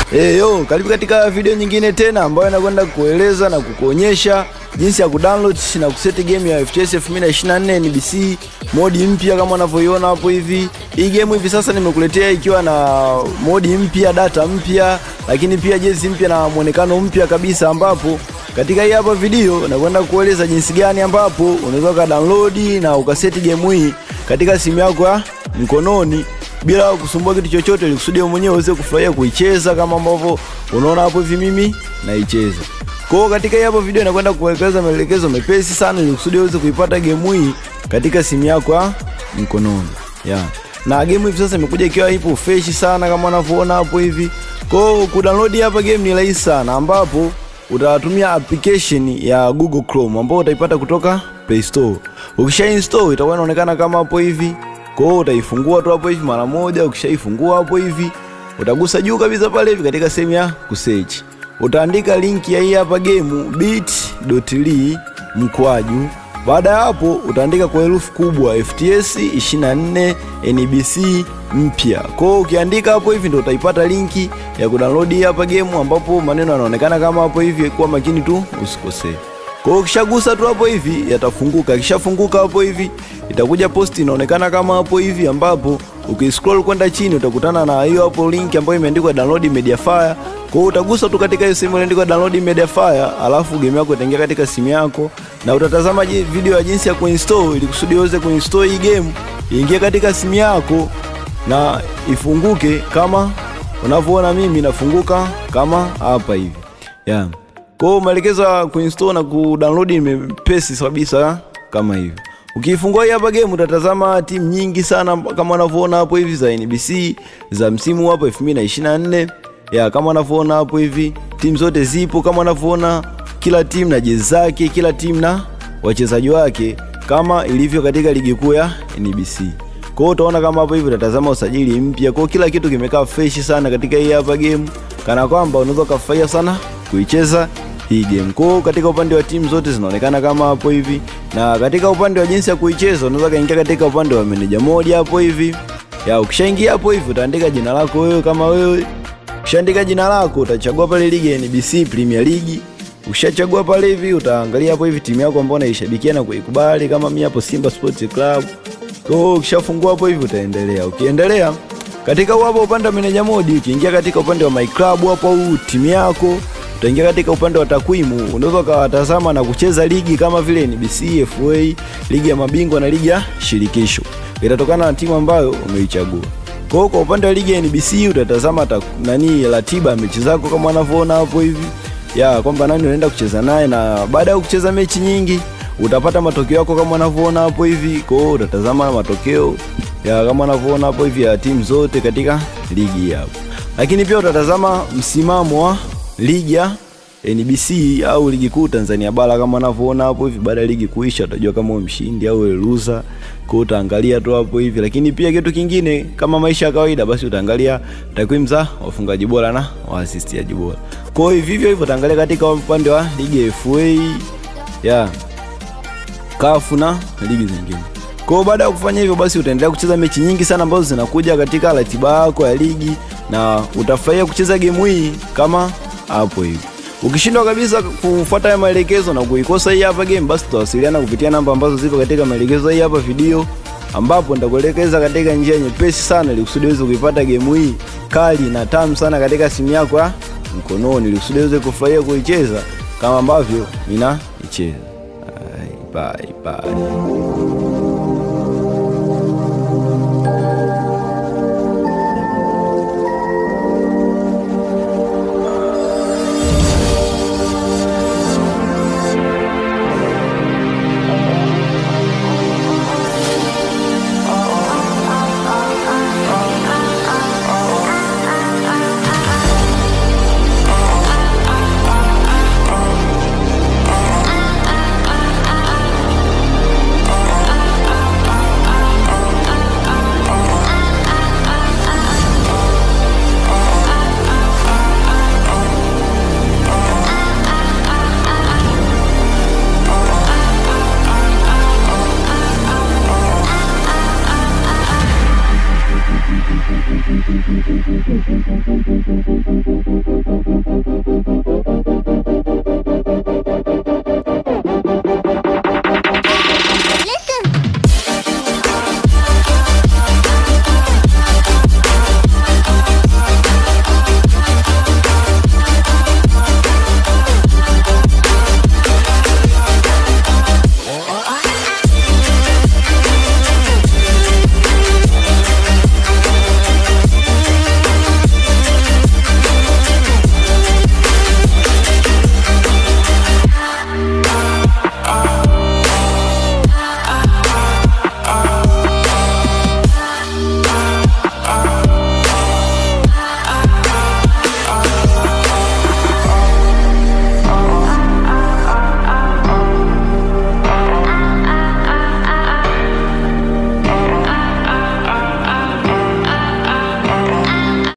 Hey, yo, karibu katika video nyingine tena ambayo inakwenda kueleza na kukuonyesha jinsi ya kudownload na kuseti game ya FTS 2024 NBC modi mpya kama unavyoiona hapo hivi. Hii game hivi sasa nimekuletea ikiwa na modi mpya, data mpya, lakini pia jezi mpya na mwonekano mpya kabisa, ambapo katika hii hapa video nakwenda kueleza jinsi gani ambapo unaweza ukadownload na ukaseti game hii katika simu yako ya mkononi bila kusumbua kitu chochote, ili kusudi wewe mwenyewe uweze kufurahia kuicheza kama ambavyo unaona hapo hivi mimi naicheza. Kwa hiyo katika hii hapo video inakwenda kuelekeza maelekezo mepesi sana, ili kusudi uweze kuipata game hii katika simu yako ya mkononi yeah. Na game hivi sasa imekuja ikiwa ipo fresh sana kama unavyoona hapo hivi. Kwa hiyo kudownload hapa game ni rahisi sana, ambapo utatumia application ya Google Chrome ambayo utaipata kutoka Play Store. Ukisha install itakuwa inaonekana kama hapo hivi kwa hiyo utaifungua tu hapo hivi mara moja. Ukishaifungua hapo hivi, utagusa juu kabisa pale hivi katika sehemu ya kusearch, utaandika link ya hii hapa game bit.ly mkwaju. Baada ya hapo, utaandika kwa herufi kubwa FTS 24 NBC mpya. Kwa hiyo ukiandika hapo hivi, ndio utaipata linki ya kudownload hii hapa game, ambapo maneno yanaonekana kama hapo hivi. Kuwa makini tu usikosee. Kwa hiyo ukishagusa tu hapo hivi yatafunguka. Kishafunguka hapo hivi itakuja post inaonekana kama hapo hivi, ambapo ukiscroll kwenda chini utakutana na hiyo hapo link ambayo imeandikwa download Mediafire. Kwa hiyo utagusa tu katika hiyo sehemu iliyoandikwa download Mediafire, alafu game yako itaingia katika simu yako na utatazama video ya jinsi ya kuinstall ili kusudi uweze kuinstall hii game iingie katika simu yako na ifunguke kama unavyoona mimi nafunguka kama hapa hivi. Yeah. Kwa hiyo maelekezo ya kuinstall na kudownload ni mepesi kabisa kama hivi. Ukiifungua hii hapa game utatazama timu nyingi sana kama unavyoona hapo hivi za NBC za msimu hapo 2024. Ya kama unavyoona hapo hivi timu zote zipo kama unavyoona, kila timu na jezi zake, kila timu na wachezaji wake kama ilivyo katika ligi kuu ya NBC. Kwa hiyo utaona kama hapo hivi utatazama usajili mpya. Kwa hiyo kila kitu kimekaa fresh sana katika hii hapa game, kana kwamba unaweza kufurahia sana kuicheza hii game. Kwa hiyo katika upande wa timu zote zinaonekana kama hapo hivi, na katika upande wa jinsi ya kuicheza unaweza kaingia katika upande wa manager mode hapo hivi. Ya ukishaingia hapo hivi utaandika jina lako wewe kama wewe. Ukishaandika jina lako utachagua pale ligi ya NBC Premier League. Ukishachagua pale hivi utaangalia hapo hivi timu yako ambayo unaishabikia na kuikubali, kama mimi hapo Simba Sports Club. Kwa hiyo ukishafungua hapo hivi utaendelea. Ukiendelea katika hapo upande wa manager mode, ukiingia katika upande wa my club hapo au timu yako utaingia katika upande wa takwimu, unaweza ukawatazama na kucheza ligi kama vile NBC, FA, ligi ya mabingwa na ligi ya shirikisho. Itatokana na timu ambayo umeichagua. Kwa hiyo kwa upande wa ligi ya NBC utatazama ta, nani ratiba ya mechi zako kama unavyoona hapo hivi, ya kwamba nani unaenda kucheza naye, na baada ya kucheza mechi nyingi utapata matokeo yako kama unavyoona hapo hivi. Kwa hiyo utatazama matokeo ya kama unavyoona hapo hivi ya timu zote katika ligi hapo, lakini pia utatazama msimamo wa ligi ya NBC au ligi kuu Tanzania bara kama unavyoona hapo hivi. Baada ya ligi kuisha, utajua kama wewe mshindi au wewe loser, kwa utaangalia tu hapo hivi. Lakini pia kitu kingine kama maisha ya kawaida, basi utaangalia takwimu za wafungaji bora na waasistiaji bora. Kwa hiyo vivyo hivyo utaangalia katika upande wa ligi ya FA ya CAF na ligi zingine. Kwa hiyo baada ya kufanya hivyo, basi utaendelea kucheza mechi nyingi sana ambazo zinakuja katika ratiba yako ya ligi na utafurahia kucheza game hii kama hapo hivi. Ukishindwa kabisa kufuata maelekezo na kuikosa hii hapa game, basi tutawasiliana kupitia namba ambazo zipo katika maelekezo hii hapa video, ambapo nitakuelekeza katika njia nyepesi sana ili kusudi uweze kuipata game hii kali na tamu sana katika simu yako ya mkononi, ili kusudi uweze kufurahia kuicheza kama ambavyo ninaicheza. Bye bye.